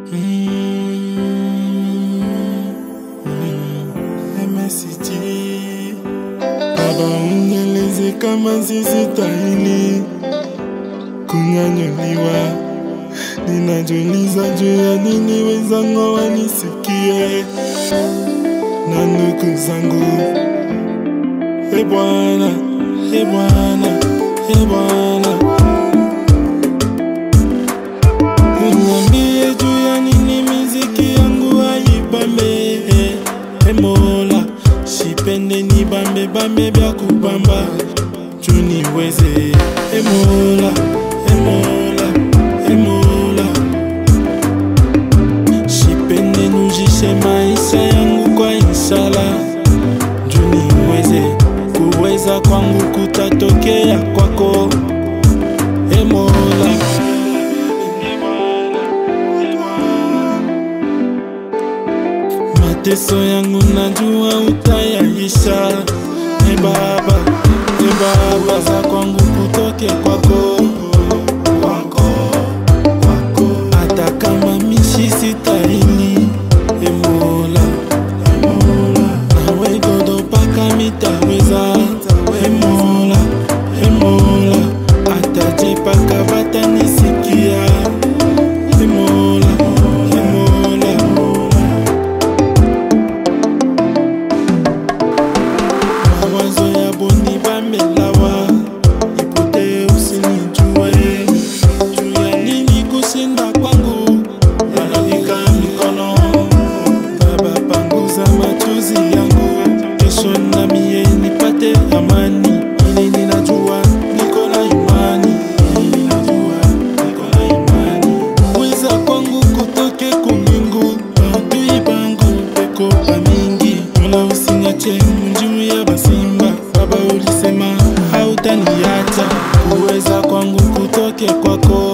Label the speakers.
Speaker 1: MSG Baba unieleze kama sistahili kunyanyuliwa. Ninajiuliza juu ya nini wenzangu wanisikie na ndugu zangu. E Bwana, e Bwana, e Bwana, uniambie juu ya nini miziki yangu haibambe. E Mola, sipende ni bambe bambe bya kubamba juu niweze. E Mola, e Mola, e Mola, sipende nujishe maisha yangu kwa inshallah juu niweze kuweza kwangu kutatokea kwako e Mola. Mateso yangu najua utayaisha e Baba, e Baba, za kwangu kutoke kwako kwako kwako, hata kama mishi sitahili e Mola, e Mola, nawe godo paka mitaweza e Mola, e Mola, hata je paka batanisikia e Mola, e Mola, mawazo ya boni bamelawa ipote usinijue juu ya nini kushinda kwangu yananika mikono baba panguza machozi yangu kesho na mie nipate amani ili ninajua niko na imani ili ninajua niko na imani weza kwangu kutoke kumingu adui bangu peko pamingi mola usinyache mjuu ya basimba baba ulisema hautaniacha kuweza kwangu kutoke kwako